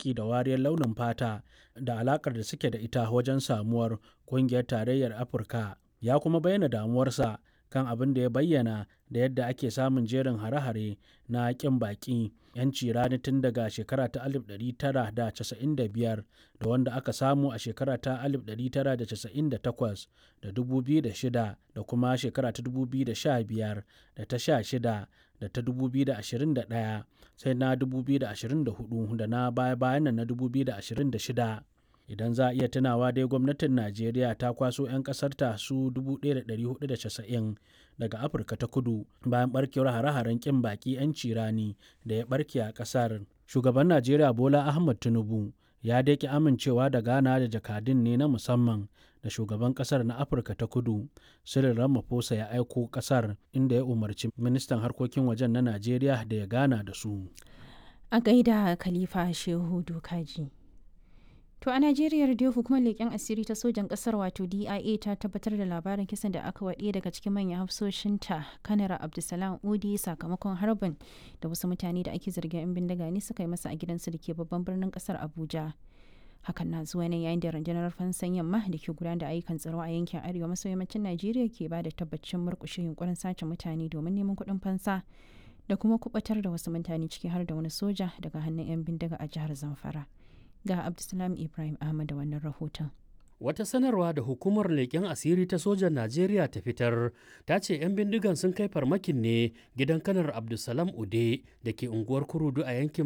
yaƙi da wariyar launin fata da alaƙar da suke da ita wajen samuwar ƙungiyar tarayyar afirka ya kuma bayyana damuwarsa kan abin da ya bayyana da yadda ake samun jerin hare-hare na ƙin baƙi 'yanci rani tun daga shekara ta 1995 da wanda aka samu a shekara ta 1998 da 2006 da kuma shekara ta 2015 da ta 16 da ta 2021 sai na 2024 da na baya-bayan nan na 2026 idan za a iya tunawa dai gwamnatin najeriya ta kwaso 'yan kasarta su 1490 daga afirka ta kudu bayan barkewar hare-haren kin baki 'yanci rani da ya barke a kasar shugaban najeriya bola ahmad tinubu ya daƙi amincewa da gana da jakadun ne na musamman da shugaban kasar na afirka ta kudu cyril ramaphosa ya aiko kasar inda ya umarci ministan harkokin wajen na najeriya da ya gana da su a gaida khalifa shehu dokaji To a Najeriya dai hukumar leƙen asiri ta sojan ƙasar wato DIA ta tabbatar da labarin kisan da aka waɗe daga cikin manyan hafsoshinta kanara Abdulsalam Udi sakamakon harbin da wasu mutane da ake zargin 'yan bindiga ne suka yi masa a gidansu da ke babban birnin ƙasar Abuja. Hakan na zuwa ne yayin da rundunar fansan yamma da ke gudanar da ayyukan tsaro a yankin arewa maso yammacin Najeriya ke ba da tabbacin murƙushe yunkurin sace mutane domin neman kuɗin fansa da kuma kubatar da wasu mutane ciki har da wani soja daga hannun 'yan bindiga a jihar Zamfara. ga Abdulsalam Ibrahim Ahmad da wannan rahoton. Wata sanarwa da hukumar leƙen asiri ta sojan Najeriya ta fitar ta ce 'yan bindigan sun kai farmakin ne gidan kanar Abdulsalam Ude da ke unguwar Kurudu a yankin